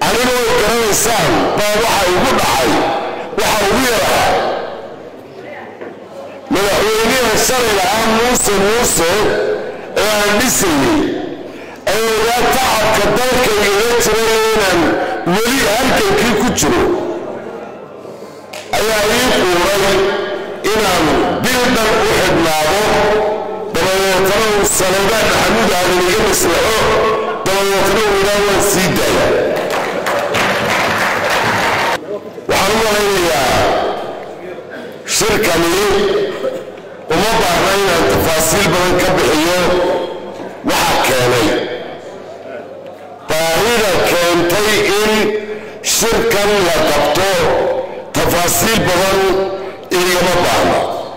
aniga way garanaysaan baa waxa igu dhacay waxa ugu yaraa madaxweynaha shalay lahaa muuse muuse ee aan dhisayey ee ogaa tacabka dalkaygaga jiray inaan weli halkankii ku jiro ayaa ii quuray inaan bil dhan u xidhnaado dabadeetana uu sanadaan maxamuud aadan iga maslaxo dabadeetana uu idhaa waan sii daaya waxaan u malaynayaa shirkani uma baahna inaan tafaasiil badan ka bixiyo waxaa keenay baahida keentay in shirkan la qabto tafaasiil badan igama baahna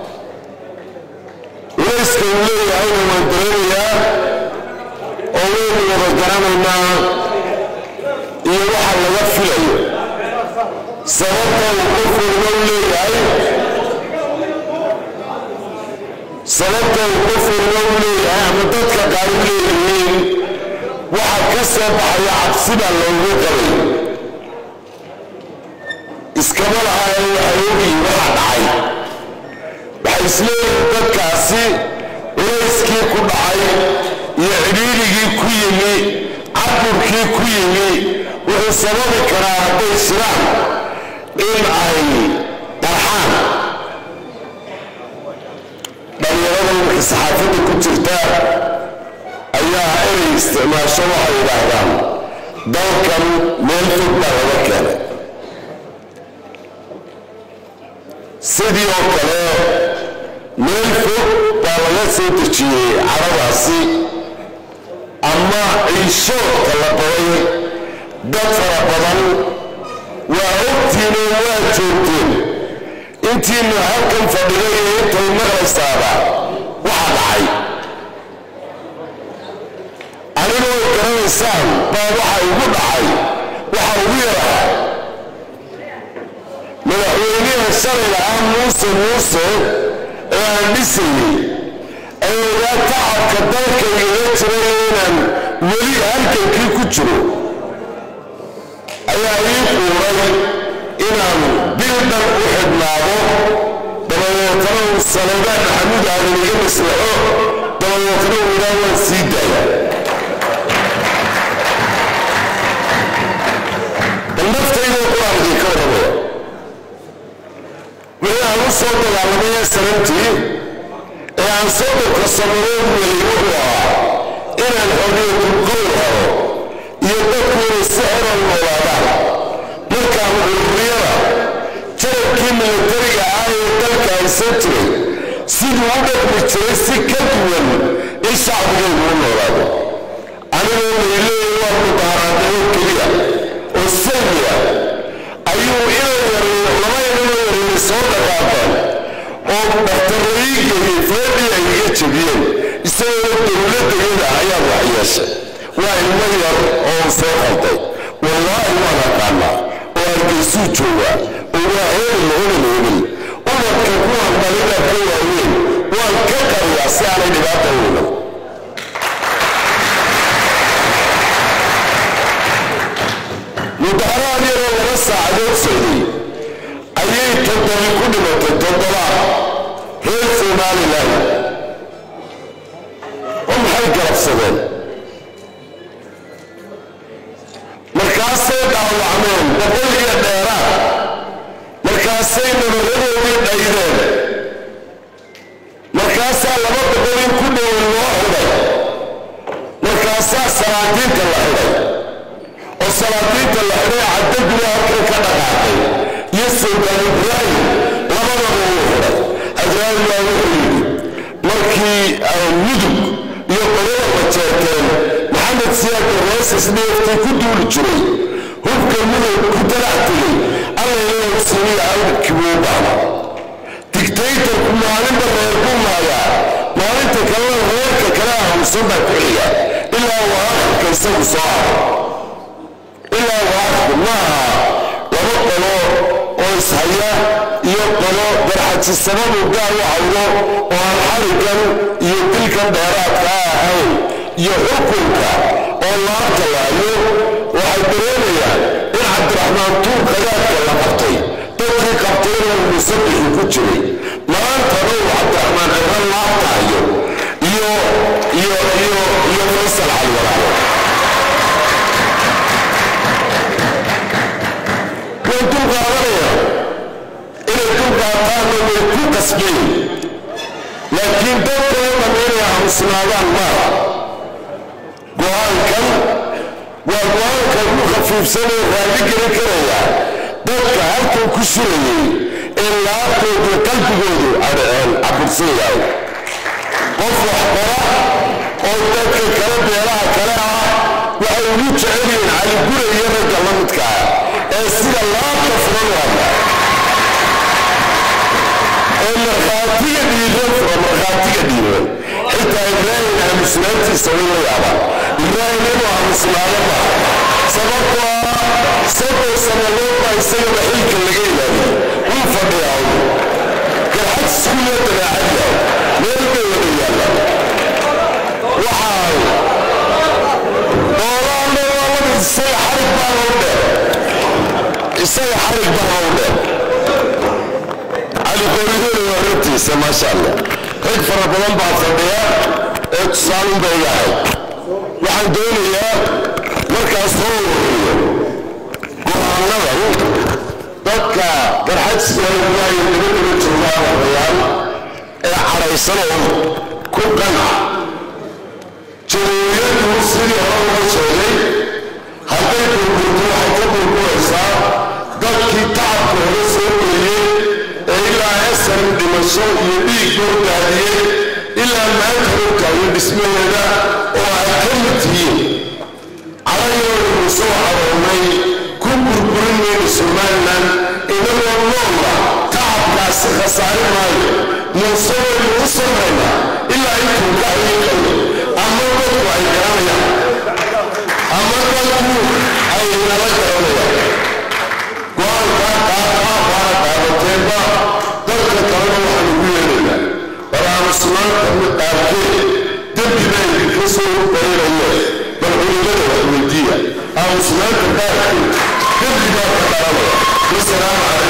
layska uu leeyahayna waan dareemayaa oo waynu wada garanaynaa iyo waxa laga filayo sababta uu qof walba u leeyahay sababta uu qof walba u leeyahay ama dadka qaar u leeyihiin waxa ka soo baxaya cabsida loogu qabay iskama lahaayeen waxay ogiyi waxa dhacay waxay isleeyihiin dadkaasi culayskii ku dhacay iyo cidhiirigii ku yimi caburkii ku yimi wuxuu sababi karaa hadday shiraan in ay qarxaan dhalinyarada marka saxaafadda ku jirta ayaa erey isticmaasho waxay yidhaahdaan dalkan meel fog baa laga keenay sidii oo kale meel fog baa laga soo dejiyey caradaasi ama ciishoodka la baday dad fara badan waa ogtiinoo waa joogteen intiina halkan fadhiday ee intay maqlaysaaba waxa dhacay aniga way garanaysaan baa waxa igu dhacay waxa ugu yaraa madaxweynaha shalay lahaa muuse muuse ee aan dhisayey ee ogaa tacabka dalkaygaga jiray inaan weli halkankii ku jiro ayaa ii quuray inaan bil dhan u xidhnaado dabadeetana uu sanadaan maxamuud aadan iga maslaxo dabadeetana uu idhaa waan sii daaya bal naftaydoo quraan idinka warramaya wixii aan u soo dagaalamay ee sanantii ee aan soddonka sannadood welay wuxuu ahaa inaan xorriyatul qowl helo iyo dadku inay si xoran noolaadaan markaan ururiyada jarabkii milatariga ah ee dalka haysan jiray siduu u dhaqmi jiray si ka duwan in shacbigaygu u noolaado anigoo layleeya waa mudaaraadayo keliya oo salmiya ayuu inay yareeyo laba inanoo yareeyo soo dhaqaaqeen oo dhakhtarraiigayay feedhii ay iga jebiyeen isagoo dowladdayada ayaa wax yeeshay waa ilmo yar oo soo qalday wallaahi waan aqaanaa oo argaysuu joogaa oo waa hebel hebel hebel umadka kuwaan dhalina ka waaweyn waan ka qariyaa si aanay dhibaata weynan mudaharaad yaroo laba saacadood socday ayay toddobi ku dhimatay toddobaad reer somalilan oo maxay galabsadeen markaasay dhaawacmeen boqol iyo dheeraad markaasay nabaradoodii dhaydeen markaasaa laba boqol in ku dhowan loo xidhay markaasaa salaadiinta la xidhay oo salaadiinta la xidhay caddaguna halkan ka dhaqaaqay iyo sultaan ibraahim labadaba uu xidhay ibraahim baa wuxuu yidhi markii mudug iyo qolada majeerteen maxamed siyaad barwaasas dheeftii ku duuli jiray hubka mudug ku dalac tegay allayleew simiya awdkii buu baana digtaytarku maalinba reer buu maayaa maalinta kalena reerka kale ahamsan baa ku xiga ilaa waa akhirka isagu soo haro ilaa waa akhirku maaha laba qolo oo ishaya iyo qolo darxajisabadu gaar u cawdo oo aan xarigan iyo dilkan dheeraadka ahayn iyo xukunka oo laabta laayo waxay dareemayaan cabdiraxmaan tuur qadaadka la qabtay dadkii qabtayna musabixi ku jiray maantana uu cabdiraxmaan cibran laabtahayo iyo iyo iyo iyo faysal calwaraabo way dul qaadanaya inay dul qaataanna way ku qasbeen laakiin dadkoodan inay aamusnaadaan maaha go-aankan waa go-aanka ugu khafiifsanee raalli gelin karaya dadka halkan ku surayay ee laabtoodu qalbigoodu cabursan yahay qof waxqora oo dadka kale beelaha kale ah waxay ugu jecel yihiin caligura iyo ragga la midka ah ee sida laabta furan u hadla ee markhaatiga dhiiran fura markhaatiga dhiiran xitaa ibraahim aamusnaantiisa way la yaabaan ibraahim inuu aamusnaado maaha sababtoo ah saddex sannadood baa isagaba xilka laga ilaaliyo wuu fadhiyaa uu garxad iskuulla dabeecad yahay meel bay wada yaallaan waxaa doolaanna waa lamid isaga xarig baana u dheer isaga xarig baana u dheer cali qooridoole waa ragtiisa maasha allah rag fara badan baa fadhiya ee tusaalun bay iga ahayd waxaan doonayaa markaas soo ururiyo go-aanadan dadka garxadsigaay dibadaba joogaan odayaal ee cadhaysan oo ku qanca jamhuuriyaddu sidii hore loo sheegay hadday burburto waxay ka burburaysaa dadkii tacabka hore soo geliyey ee ilaa esan dhimasho iyo dhiig loo daadiyey ilaa maanta hogtaayo dhismaheeda oo ay ka mid tihiin cadayoodu soo caroomay ku burburin mayna somalilan inagoo noola tacabkaasi khasaari maayo muuse waynu u samaynaa ilaa intuu ka hayiqayo ama dadku ay garanayaan ama dadku ay nala garanayaan go-aankaa qaadkaa baana qaadateenba dadka kalena waxaan ugu yeedhaynaa war aamusnaanta mid qaarkeed dembi baa idinka soo bayraye bal culimada wax weydiiya aamusnaanta qaarkeed dembi baa ka dhalanaya wasalaamu calaykum